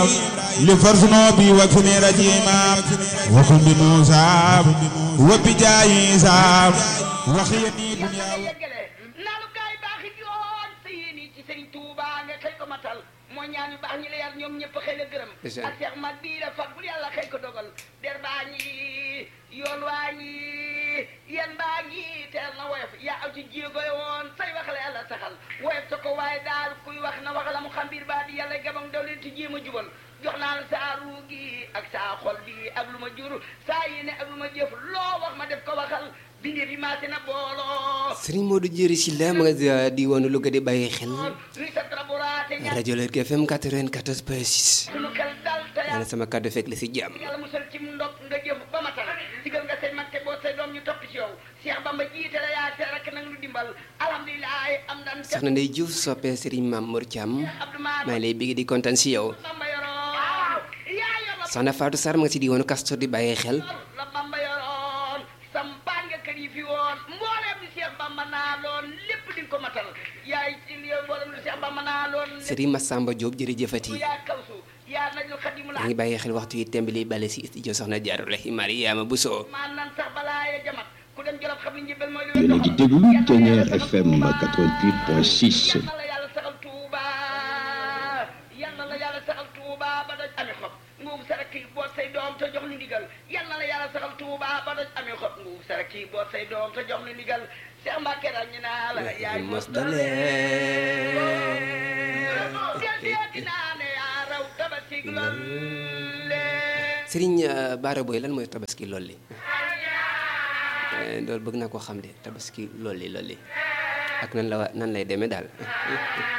لفرسنا بي وكفني رجيما وكن بموسى وبجاي عيسى وخيني دنيا yeggale naalu gaay baax yi yoon sa yéene ci sëriñ Touba nga xëy ko matal moo ñaan yu baax ñi la yar ñoom ñëpp xëy la gërëm Ndeysaan. ak Cheikh Mat bii la fag bul yàlla xëy ko dogal der baa ngi yoon waa ngi yan baa ngi teel na woyof yaa aw ci jéego woon say wax la yàlla saxal woyof sa ko waaye daal kuy wax na wax la mu xam biir baa di yàlla gabam daw leen ci jéem a jubal jox naa la saa ruu gi ak saa xol bi ak lu ma jur saa yéene ak lu ma jëf loo wax ma def ko waxal bindee fi maase na booloo Serigne Modou Diéry Sylla ma nga di woon Louga di bàyyi xel luy sa traburaate ña rajo Lergui FM 94 point 6 sunu xel dal te yàlla sama kàddu fekk la si jàmm yàlla musal ci ndog nga jëf ba matal digal nga say mag te boo say doom ñu topp ci yow Cheikh Bamba jiite la yaa te rek nag lu dimbal alhamdulilah am dan te soxna Ndeye Diouf soppee Serigne Mame Mor Thiam Abdou Mar maa ngi lay bégg di kontaan si yow Bamba yoroon yaa yor la soxna Fatou Sarr ma nga si di woon Castor di bàyyi xel la Bamba yoroon sampaan nga kër yi fi woon mbooleem lu Cheikh Bamba naa loon lépp di nga ko matal yaay ci yow mbooleem lu Cheikh Bamba naa loon lépp Serigne Massamba Diop jërëjëfati yaa kawsu yaa najul xadimu maa ngi bàyyi xel waxtu yi temb li bale si studio soxna Jaarulahi Mariama Bousso maan nan sax balaa ya jamat ku dem jolof xam ne njëbal mooy lu yéen a ngi déglu Ténière FM 88.6 yal na la yàlla saxal Touba yal na la yàlla saxal Touba ba doj amee xob nguub sa rakk yi boot say doom te jox nu ndigal yal na la yàlla saxal Touba ba doj amee xob nguub sa rakk yi boot say doom te jox nu ndigal Cheikh Mbacke ràññi naa la yaay mos dale del seeti naa ne yaa raw tabasig lool Serigne euh, Bara Boy lan mooy tabaski lolli loolu bëgg naa ko xam de tabaski lolli lolli ak nan la wa nan lay demee daal